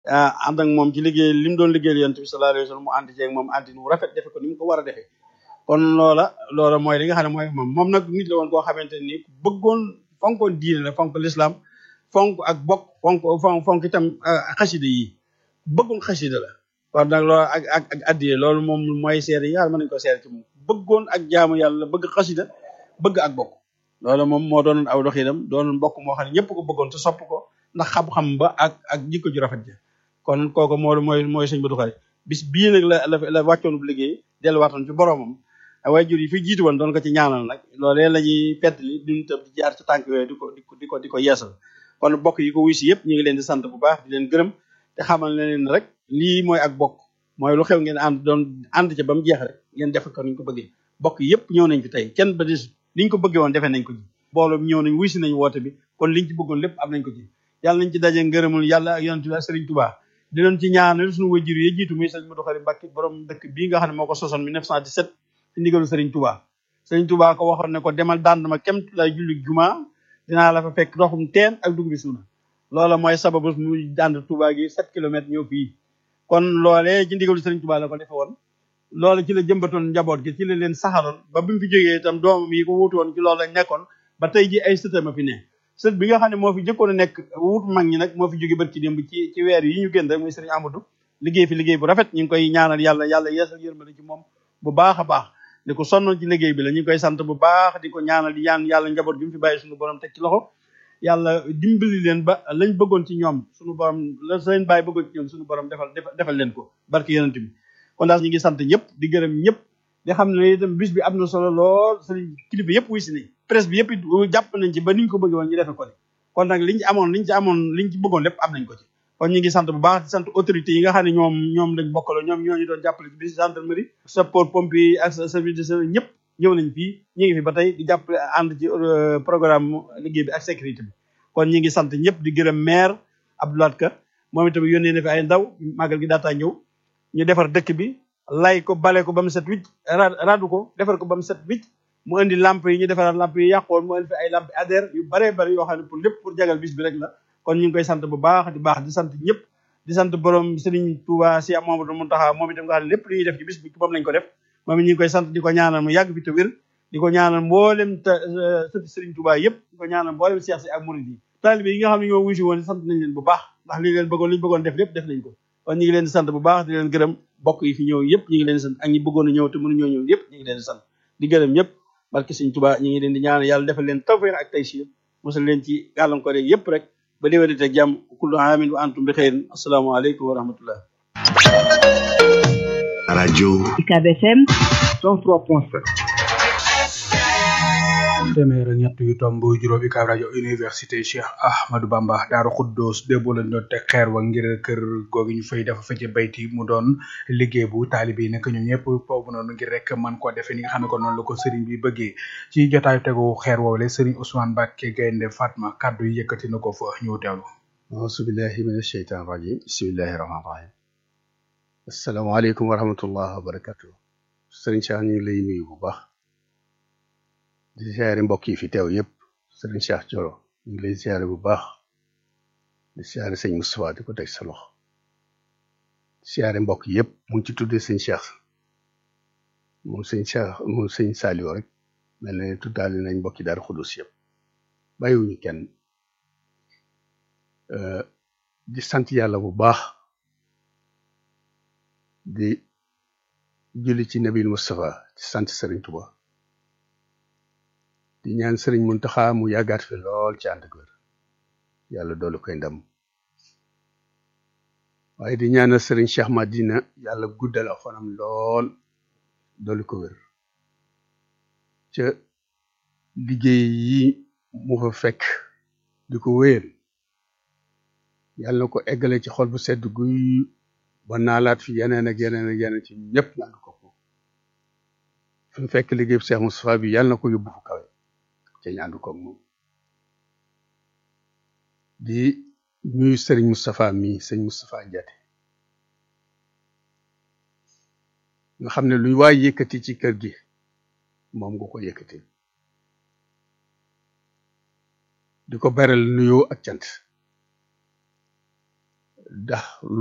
ànd ak moom ci liggéey li mu doon liggéeyal yonent bi sallallahu alayhi wa sallam mu ànd ceeg moom àndi nu rafet defe ko ni mu ko war a defee kon loola loola mooy li nga xam ne mooy moom moom nag nit la woon koo xamante ni bëggoon fonkoon diine la fonk l'islam fonk ak bokk fonk fonk fonk itam xasida yi bëggoon xasida la kon nag loolu ak ak ak addiye loolu moom mooy seede yi nga xam ne mën nañu ko seede ci moom bëggoon ak jaamu yàlla bëgg xasida bëgg ak bokk loolu moom moo doonoon aw doxinam doonoon mbokk moo xam ne ñëpp ko bëggoon te sopp ko ndax xam-xam ba ak ak jikko ju rafet ja kon kooku moo mooy mooy sëñ Badou Khari bis bii nag la la la wàccoon bu liggéey delluwaatoon ci boromam waajur yi fi jiitu woon doon ko ci ñaanal nag loolee la ñuy pettali duñu tëb di jaar ci tànk yooyu di ko di ko di ko di ko yeesal kon bokk yi ko wuy si yëpp ñu ngi leen di sant bu baax di leen gërëm te xamal ne leen rek lii mooy ak bokk mooy lu xew ngeen ànd doon ànd ca ba mu jeex rek ngeen def ko ni ñu ko bëggee bokk yëpp ñëw nañ fi tey kenn ba des liñ ko bëggee woon defee nañ ko ci mbooloo mi ñëw nañ wuy si nañ woote bi kon liñ ci bëggoon lépp am nañ ko ci yàlla nañ ci daje ngërëmul yàlla ak yonent bi ak Sëriñ Tuubaa di leen ci ñaanal suñu wajur yi jiitu muy sëñ Badou Khari Mbacké borom dëkk bii nga xam ne moo ko sosoon 1917 ci ndigalu Sëriñ Tuubaa Sëriñ Tuubaa ko waxoon ne ko demal dànd ma kemt lay julli juma dinaa la fa fekk ndoxum teen ak dugub bi suuna loola mooy sababu muy dànd Tuubaa gi 7 kilomètres ñëw fii kon loolee ci ndigalu Sëriñ Tuubaa la ko defe woon loolu ci la jëmbatoon njaboot gi ci la leen saxaloon ba bi mu fi jógee itam doomam yi ko wuutu woon ci loolu lañ nekkoon ba tey ji ay sëtam a fi ne sët bi nga xam ne moo fi jëkkoon a nekk wut mag ñi nag moo fi jóge bët ci démb ci ci weer yi ñu génn rek muy sëriñ Amadou liggéey fi liggéey bu rafet ñu ngi koy ñaanal yàlla yàlla yeesal yërmande ci moom bu baax a baax di ko sonnoon ci liggéey bi la ñu ngi koy sant bu baax di ko ñaanal di ñaan yàlla njaboot gi mu fi bàyyi suñu borom teg ci loxo yàlla dimbali leen ba lañ bëggoon ci ñoom suñu borom la seen bàyyi bëggoon ci ñoom suñu borom defal defal leen ko barke yonent bi kon daal ñu ngi sant ñëpp di gërëm ñëpp di xam ne itam bis bi am na solo lool sëriñ kilifa yëpp wuy si nañ presse bi yëpp it jàpp nañ ci ba niñ ko bëggee woon ñu defe ko ni kon nag liñ ci amoon liñ ci amoon liñ ci bëggoon lépp am nañ ko ci kon ñu ngi sant bu baax di sant autorités yi nga xam ne ñoom ñoom lañ bokkaloo ñoom ñoo ñu doon jàppale ci bis gendarmerie sapeur pompier ak service de service ñëpp ñëw nañ fii ñu ngi fi ba tey di jàppale ànd ci programme liggéey bi ak sécurité bi kon ñu ngi sant ñëpp di gërëm maire Abdoulaye Ka moom itam yónnee na fi ay ndaw màggal gi daataa ñëw ñu defar dëkk bi lay ko bale ko ba mu set wicc radu ko defar ko ba mu set wicc mu indi lamp yi ñu defaraat lamp yi yàqoon mu indi fi ay lamp adhère yu baree bari yoo xam ne pour lépp pour jagal bis bi rek la kon ñu ngi koy sant bu baax di baax di sant ñëpp di sant borom Serigne Touba si Mamadou Mountakha moom itam nga xam ne lépp lu ñuy def ci bis bi moom lañ ko def moom it ñu ngi koy sant di ko ñaanal mu yàgg fi te wér di ko ñaanal mboolem ta sëti Serigne Touba yëpp di ko ñaanal mboolem Cheikh si ak Mouride yi taalibe yi nga xam ne ñoo wuyu si woon sant nañ leen bu baax ndax li leen bëggoon li ñu bëggoon def lépp def nañ ko kon ñu ngi leen di sant bu baax di leen gërëm bokk yi fi ñëw yëpp ñu ngi leen di sant ak ñi bëggoon a ñëw te mënu ñoo ñëw yëpp ñu ngi leen di sant di gërëm ñëpp barke Sëriñ Tuubaa ñu ngi leen di ñaanal yàlla defal leen tawfeex ak taysiir mosal leen ci gàllankoor yi yëpp rek ba déwénite ak jàmm kullu aamin wa antum bi xeyrin assalaamu aleykum wa rahmatullah rajo UCAB FM 103.7 téeméer ak ñett yu tomb juróom UCAB rajo université Cheikh Ahmadou Bamba Daaru Xuddoos déggoo lañ doon teg xeer wa ngir kër googu ñu fay dafa fecce bayti mu doon liggéey bu taalibe yi nekk ñoom ñëpp foofu noonu ngir rek man koo defee ni nga xam ne ko noonu la ko sëriñ bi bëggee ci jotaayu tegu xeer woowule sëriñ Ousmane Mbacke Gaynde Fatma kàddu yi yëkkati na ko fa ñu teewlu auzu billahi min asheytan rajim bismillahi rahman rahim asalaamaaleykum wa rahmatullah wa barakatu sëriñ Cheikh ñu ngi lay nuyu bu baax di siyaare mbokk yi fi teew yëpp sëriñ Cheikh Thioro ñu ngi lay siyaare bu baax di siyaare sëñ Moustapha di ko teg sa loxo siyaare mbokk yëpp mu ngi ci tuddee sëñ Cheikh moom sëñ Cheikh moom sëñ Saliou rek mel na ne tuddaale nañ mbokki Daaru Xudus yëpp bàyyiwuñu kenn di sant yàlla bu baax di julli ci nabil Moustapha ci sant sëriñ Touba di ñaan sëriñ Muntaxa mu yàggaat fi lool ci ànd ak wér yàlla doolu koy ndam waaye di ñaanal sëriñ Cheikh Madina yàlla guddal ak fanam lool doolu ko wér ca liggéey yi mu fa fekk di ko wéyal yàlla na ko eggale ci xol bu sedd guy ba naalaat fi yeneen ak yeneen ak yeneen ci ñëpp naan ko ko fi mu fekk liggéey bu Cheikh Moustapha bi yàlla na ko yóbbu fu kawe ca ñaandu ko moom di ñuy sëriñ Moustapha mi sëñ Moustapha Ndiaté nga xam ne luy waay yëkkati ci kër gi moom nga ko yëkkati di ko beral nuyoo ak cant ndax